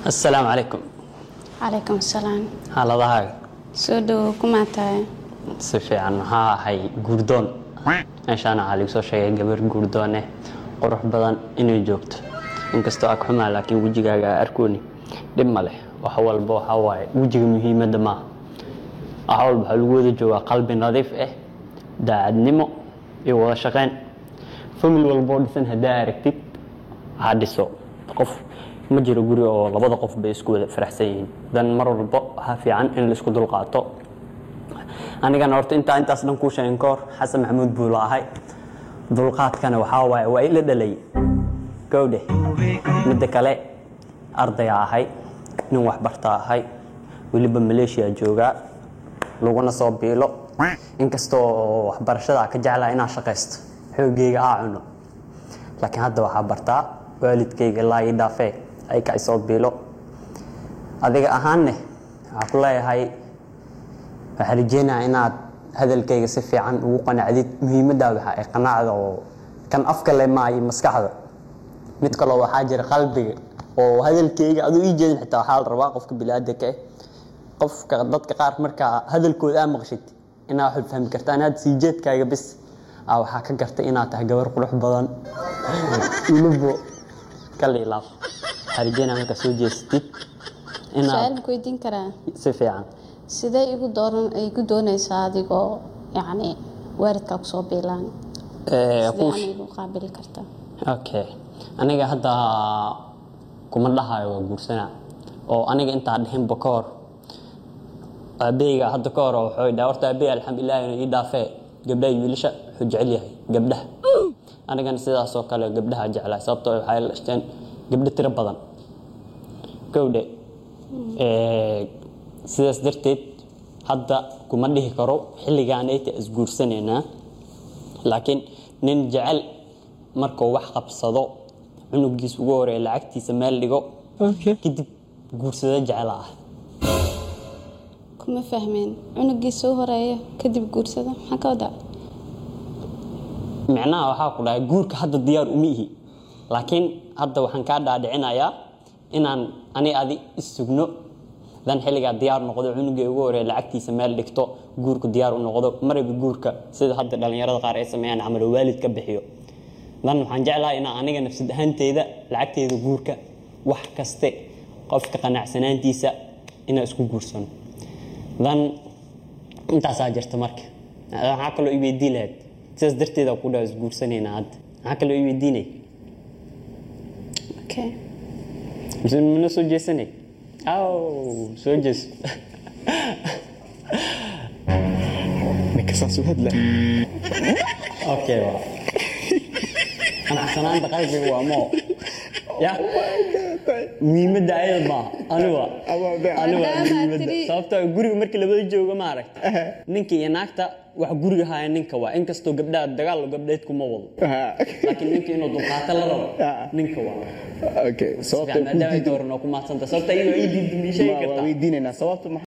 assalaamu calaykum calaykum asalaam xaaladahaaga soo dhowo kumaa tahay si fiican maxaa ahay guurdoon meeshaana waxaa lagu soo sheegay gabar guurdoone qurux badan inay joogto inkastoo ag xumaa laakiin wejigaaga aa arkooni dhib ma leh wax walba waxaa waaye wejiga muhiimadda maaha wax walba waxaa lagu wada joogaa qalbi nadiif ah daacadnimo iyo wada shaqayn famil walboo dhisan haddaa aragtid ha dhiso qof ma jiro guri oo labada qof bay isku wada faraxsan yihiin dan mar walba waxaa fiican in la isku dulqaato anigana horta intaa intaas dhan kuu sheegin ka hor xasan maxamuud buu la ahay dulqaadkana waxaa waaye waa ila dhalay gowdhe midda kale ardaya ahay nin waxbarta ahay weliba maleeshiya joogaa laguna soo biilo inkastoo waxbarashada ka jeclaa inaan shaqaysto xoogeyga aa cuno laakiin hadda waxaa bartaa waalidkayga ilaa ii dhaafee ay ka isoo biilo adiga ahaanne waxaa ku leeyahay waxaa rajeynayaa inaad hadalkayga si fiican ugu qanacdid muhiimaddaa waxa ay qanacda oo kan afka le maa iyo maskaxda mid kaloo waxaa jira qalbiga oo hadalkayga aduu ii jeedin xitaa waxaa la rabaa qofka bilaadanka ah qofka dadka qaar markaa hadalkooda aa maqshid inaa waxaad fahmi kartaa inaad sii jeedkaaga bis aa waxaa ka gartay inaad tahay gabar qurux badan welibo kaliilaaf waxaa rajeynaya markaa soo jeestid su-aal inaad ma ku weydiin karaa si fiican sidee igu dooran igu doonaysaa adigoo yacni waalidkaa kusoo biilaan Eh, sidee kuu ana igu qaabili kartaa okay aniga hadda kuma dhahayo waa guursanaa oo aniga intaa dhihinba ka hor aabeyga hadda ka hor wuxuu dhaha horta aabey alxamdulilah inuu ii dhaafee gabdhaha iyo wiilasha wuxuu jecel yahay gabdhaha anigana sidaasoo kale gabdhaha jeclaa sababtoo ah waxay la dhashteen gabdho tiro badan gowdhe Eh, sidaas darteed hadda kuma dhihi karo xilligaanayta isguursanaynaa laakiin nin jecel markuu wax qabsado cunugiis ugu horeeya lacagtiisa meel dhigo kadib guursado jecel ah kuma fahmeen cunugiisa u horeeya kadib guursada maxaa ka wadaa micnaha waxaa ku dhahay guurka hadda diyaar uma ihi laakiin hadda waxaan kaa dhaadhicinayaa inaan ani adi isugno dan xilligaa diyaar noqdo cunugii ugu horeeya lacagtiisa meel dhigto guurku diyaar u noqdo maraba guurka sida hadda dhallinyarada qaar ay sameeyaan camal oo waalid ka bixiyo dan waxaan jeclahay inaan aniga nafsad ahaanteyda lacagteeda guurka wax kaste qofka qanacsanaantiisa inaan isku guursano dan intaasaa jirta marka waxaa kaloo i weydiin lahayd sidaas darteeda ku dhaa isguursanaynaa hadda maxaa kaloo i weydiinay okay mise mana soo jeesanay aw soo jees ninka saas u hadla okay waa qanacsanaanta qalbiga waa moo ya muhiimadda ayada maaha aniga aniga Maadaama muhiimadda tiri- sababtoo ah guriga markii labada jooga ma aragta ninka iyo naagta wax guriga haya ninka waa inkastoo gabdhaha dagaal gabdheed kuma wado laakiin ninka inuu dulqaato la rabo ninka waa okay Fiican, sababta maadaama ay dooran oo ku maadsanta sababta iyadoo ii diidin ii sheegi waa kartaa weydiinaynaa sababta